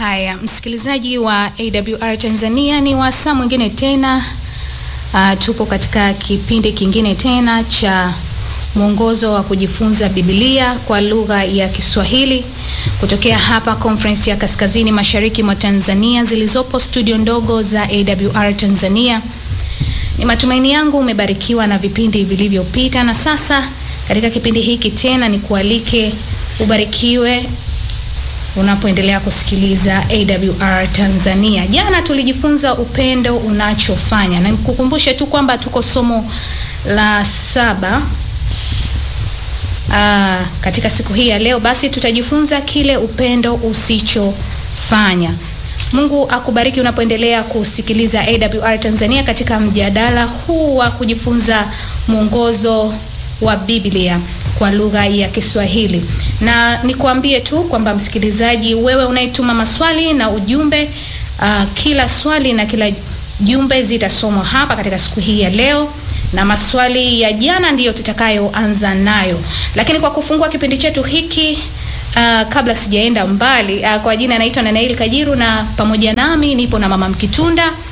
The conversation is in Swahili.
Haya, msikilizaji wa AWR Tanzania, ni wasaa mwingine tena. Uh, tupo katika kipindi kingine tena cha mwongozo wa kujifunza Biblia kwa lugha ya Kiswahili kutokea hapa Conference ya Kaskazini Mashariki mwa Tanzania zilizopo studio ndogo za AWR Tanzania. Ni matumaini yangu umebarikiwa na vipindi vilivyopita, na sasa katika kipindi hiki tena ni kualike ubarikiwe unapoendelea kusikiliza AWR Tanzania. Jana tulijifunza upendo unachofanya, na nikukumbushe tu kwamba tuko somo la saba. Aa, katika siku hii ya leo basi tutajifunza kile upendo usichofanya. Mungu akubariki unapoendelea kusikiliza AWR Tanzania katika mjadala huu wa kujifunza mwongozo wa Biblia kwa lugha ya Kiswahili. Na nikuambie tu kwamba msikilizaji, wewe unayetuma maswali na ujumbe, uh, kila swali na kila jumbe zitasomwa hapa katika siku hii ya leo, na maswali ya jana ndiyo tutakayoanza nayo. Lakini kwa kufungua kipindi chetu hiki uh, kabla sijaenda mbali uh, kwa jina naitwa Nanaeli Kajiru na pamoja nami nipo na Mama Mkitunda